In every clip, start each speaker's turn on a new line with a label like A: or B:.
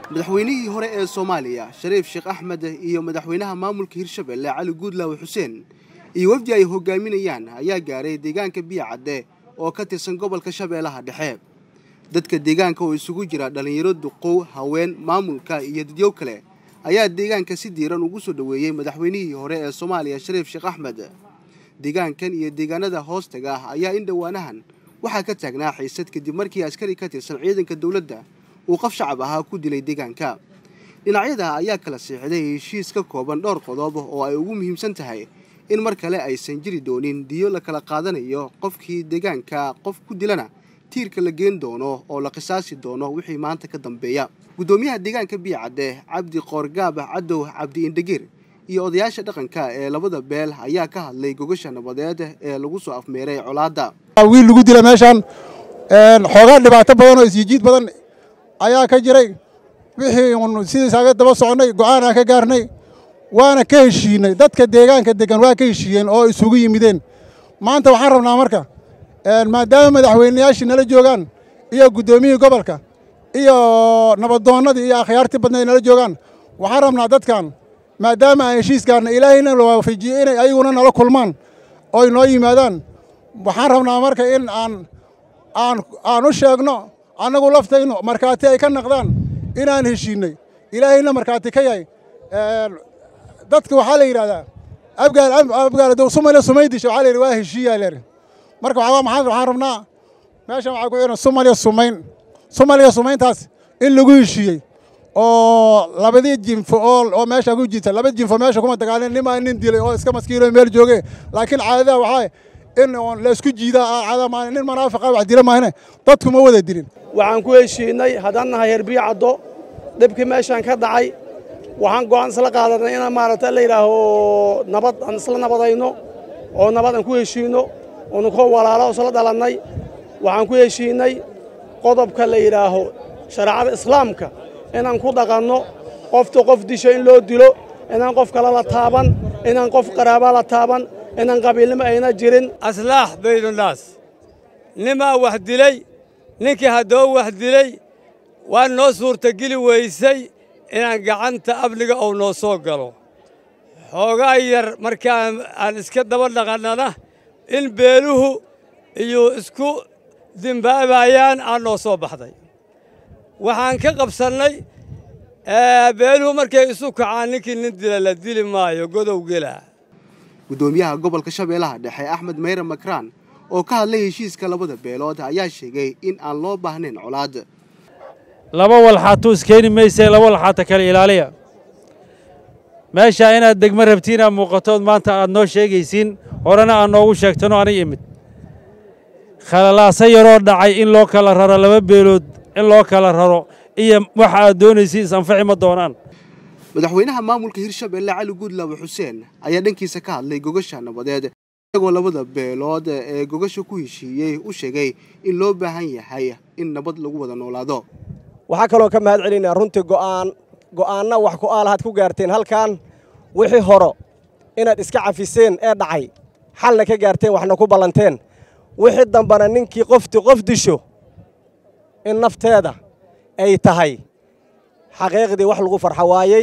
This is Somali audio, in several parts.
A: madaxweynihii hore ee soomaaliya shariif sheekh axmed iyo madaxweynaha maamulka hirshabelle cali guudlaawe xuseen iyo wafdi ay hogaaminayaan ayaa gaaray deegaanka biyacadde oo ka tirsan gobolka shabeellaha dhexe dadka deegaanka oo isugu jira dhallinyaro duqow haween maamulka iyo dadyow kale ayaa deegaanka si diiran ugu soo dhoweeyey madaxweynihii hore ee soomaaliya shariif sheekh axmed deegaankan iyo deegaanada hoostaga ah ayaa in dhowaanahan waxaa ka taagnaa xiisad kadib markii askari ka tirsan ciidanka dowladda uu qof shacab ahaa ku dilay deegaanka dhinacyada ayaa kala siixday heshiis ka kooban dhowr qodob oo ay ugu muhiimsan tahay in mar kale aysan jiri doonin diyo la kala qaadanayo qofkii deegaanka qof ku dilana tiirka la geen doono oo la qisaasi doono wixii maanta ka dambeeya guddoomiyaha deegaanka biyacadde cabdi qoorgaab cadow cabdi indhegir iyo odayaasha dhaqanka ee labada beel ayaa ka hadlay gogasha nabadeed ee lagu soo afmeeray colaadda
B: wiil lagu dila meeshaan xoogaa dhibaato badan oo isyijiid badan ayaa ka jiray wixii un sidiisaaga daba soconnay go'aanaan ka gaarnay waana ka heshiinay dadka deegaanka deggan waa ka heshiiyeen oo isugu yimideen maanta waxaan rabnaa marka maadaama madaxweynayaashii nala joogaan iyo guddoomiyihii gobolka iyo nabadoonnadii iyo akhyaartii badnayd nala joogaan waxaan rabnaa dadkan maadaama aan heshiis gaarnay ilaahayna la waafajiyey inay ayaguna nala kulmaan ooy noo yimaadaan waxaan rabnaa marka in aan aan aan u sheegno annagu laftaynu markhaati ay ka naqdaan inaan heshiinnay ilaahayna markhaati ka yahay dadka waxaa la yidhahdaa abgaal abgaal dow sumale sumaydisha waxaa la yidhi waa heshiiyaa leer marka waxaa maxaa waxaan rabnaa meeshan waxaa ku xiran sumaliya sumayn sumaliya sumayntaas in lagu heshiiyey oo labadii jinfo oo oo meesha ku jirta laba jinfo meesha kuma dagaalin nimaa nin dilay oo iska maskiino meel jooge laakiin caadadaha waxaa in la isku jiidaa caada maan nin munaafiqa wax dila maahane dadku ma wada dilin
C: waxaan ku heshiinay haddaan nahay heer biyacaddo dhibkii meeshaan ka dhacay waxaan go'aan isla qaadanay inaan maaragta la yidhaaho nabad aan isla nabadayno oo nabad aan ku heshiinno oonu koo walaalo isla dhalannay waxaan ku heshiinnay qodobka la yidhaaho shareecada islaamka inaan ku dhaqanno qofta qof disho in loo dilo inaan qof kale la taaban inaan qof qaraaba la taaban inaan qabiilnimo ayna jirin
D: aslaax baydunnaas nimaa wax dilay ninkii haddoo wax dilay waa noo suurtageli weysay inaan gacanta amniga uu noo soo galo xoogaa yar markaan aan iska daba dhaqannana in beeluhu iyo isku dimbaabayaan aan noo soo baxday waxaan ka qabsannay beeluhu markay isu kacaan ninkii nin dila la dili maayo godow gelaa
A: guddoomiyaha gobolka shabeellaha dhexe axmed mayre makraan oo ka hadlay heshiiska labada beelood ayaa sheegay in aan loo baahnayn colaad
E: laba walxaatuu iskeeni maysee laba walxaata kale ilaaliya meeshaa inaad degmo rabtiin aad muuqatood maanta aad noo sheegaysiin horena aad noogu sheegtanoo anay imid khalalaaso yaroo dhacay in loo kala raro laba beelood in loo kala raro iyo waxa aad doonaysiin is-anfaci ma doonaan
A: madaxweynaha maamulka hirshabelle cali guudlaawe xuseen ayaa dhankiisa ka hadlay gogasha nabadeed isagoo labada beelood ee gogasha ku heshiiyey u sheegay in loo baahan yahay in nabad lagu wada noolaado
F: waxaa kaloo ka mahad celinaa runtii go'aan go'aanna wax ku aalahaad ku gaarteen halkan wixii horo inaad iska cafiseen ee dhacay xalna ka gaarteen waxna ku ballanteen wixii dambana ninkii qofti qof disho in nafteeda ay tahay xaqiiqdii wax lagu farxo waayey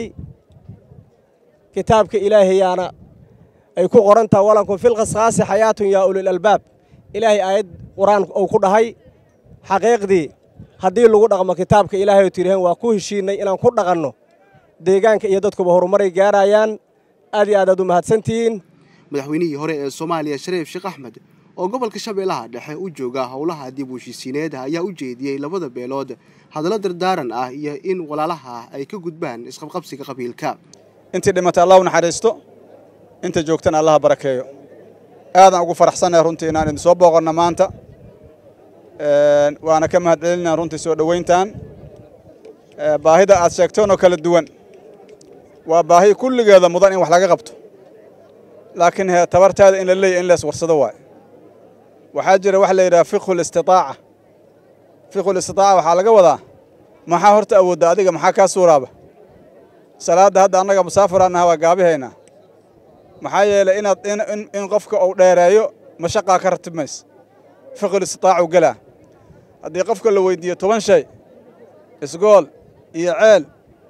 F: kitaabka ilaahayaana ay ku qoran taha walankum filqasqaasi xayaatun yaa ulil albaab ilaahay aayad qur-aan uu ku dhahay xaqiiqdii haddii lagu dhaqmo kitaabka ilaahay oo tidhaheen waa ku heshiinnay inaan ku dhaqanno deegaanka iyo dadkuba horumaray gaarayaan aad iyo aad aad u mahadsantihiin
A: madaxweynihii hore ee soomaaliya shariif sheekh axmed oo gobolka shabeellaha dhexe u jooga howlaha dib u heshiisiineed ayaa u jeediyey labada beelood hadallo dardaaran ah iyo in walaalaha ay ka gudbaan isqabqabsiga qabiilka
G: intii dhimata allah u naxariisto inta joogtana allaha barakeeyo aadaan ugu faraxsannahay runtii inaan idin soo booqanno maanta waana ka mahad celinaa runtii soo dhowayntan baahida aad sheegtoonoo kala duwan waa baahi kulligeeda mudan in wax laga qabto laakiin he tabartaada in la leeya in lees warsado waay waxaa jira waxa la yidhaha fiqhuulistitaaca fiqhuulistitaaca waxaa laga wadaa maxaa horta awoodda adiga maxaa kaa suuraaba salaadda hadda annaga musaafiraan naha waa gaabihaynaa maxaa yeelay inaad in qofka uu dheereeyo mashaqaa ka ratib maysa fiqhuulistitaacu gelaa haddii qofka la weyddiiyo toban shay isgool iyo ceel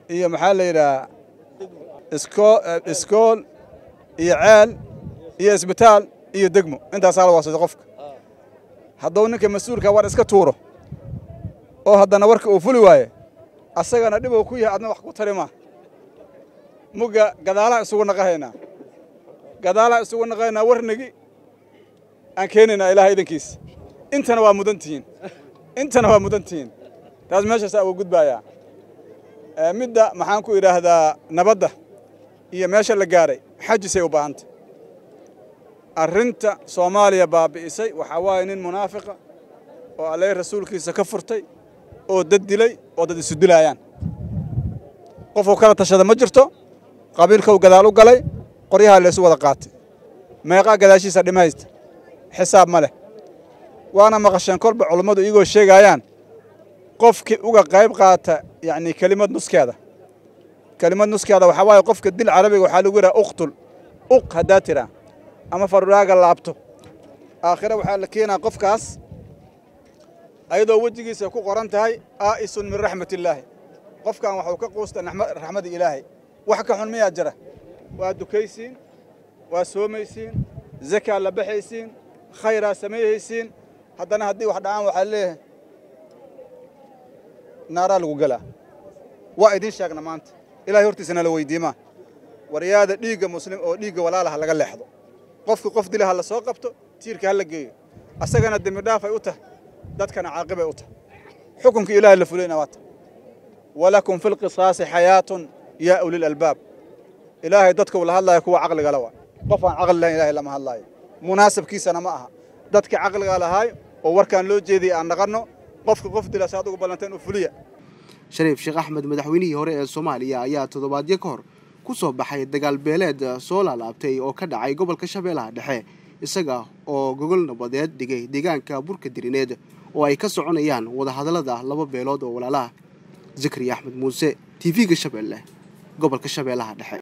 G: iyo maxaa la yidhaha iskoo iskool iyo ceel iyo isbitaal iyo degmo intaasaa la waasatay qofka hadduu ninka mas-uulka war iska tuuro oo haddana warka uu fuli waaye asagana dhibou ku yahay adna wax ku tari maa mugga gadaalaa isugu naqahaynaa gadaalaa isugu naqahaynaa warnigi aan keenaynaa ilaah idankiisa intana waa mudan tihiin intana waa mudan tihiin taas meeshaasaa uga gudbaayaa midda maxaan ku idhaahdaa nabadda iyo meesha la gaaray xajisay u baahantay arrinta soomaaliya baabi'isay waxaa waaye nin munaafiqa oo alleh rasuulkiisa ka furtay oo dad dilay oo dad isu dilaayaan qofuu kala tashada ma jirto qabiilkau gadaal u galay qoryahaa laysu wada qaatay meeqaa gadaashiisa dhimaysta xisaab ma leh waana maqasheen kolba culummadu iyagoo sheegaayaan qofkii uga qayb qaata yacni kelimad nuskeeda kelimad nuskeeda waxaa waaye qofka dil carabiga waxaa lagu yidhaha uqtul uq haddaa tiraa ama faruraaga laabto aakhire waxaa la keenaa qofkaas ayadoo wejigiisa ku qoran tahay aa'isun min raxmatillaahi qofkan waxuu ka quusta raxmadda ilaahay wax ka xun miyaa jira waa dukaysiin waa soomaysiin zakaa la baxaysiin khayraa sameeyhaysiin haddana haddii wax dhacaan waxaa leeyahay naaraa lagu gelaa waa idiin sheegna maanta ilahay hortiisana la weydiimaa waryaada dhiigga muslim oo dhiigga walaalaha laga leexdo qofki qof dila ha la soo qabto tiirka ha la geeyo asagana dembi dhaafay u tahay dadkana caaqibay u tahay xukunka ilaahay la fulayna waa ta walakum fi lqisaasi xayaatun yaa ulil albaab ilaahay dadka uu la hadlaayo kuwa caqligala waa qof aan caqli lahayn ilahay lama hadlaayo munaasabkiisana ma aha dadka caqliga lahaay oo warkaan loo jeediyay aan naqanno qofka qof dila saad ugu ballanteen u fuliya
A: shariif sheekh axmed madaxweynihii hore ee soomaaliya ayaa toddobaadyo ka hor ku soo baxay dagaal beeleed soo laalaabtay oo ka dhacay gobolka shabeellaha dhexe isaga oo gogol nabadeed dhigay deegaanka burka dirineed oo ay ka soconayaan wadahadallada laba beelood oo walaalaha zakariya axmed muuse t v-ga shabeelle gobolka shabeellaha dhexe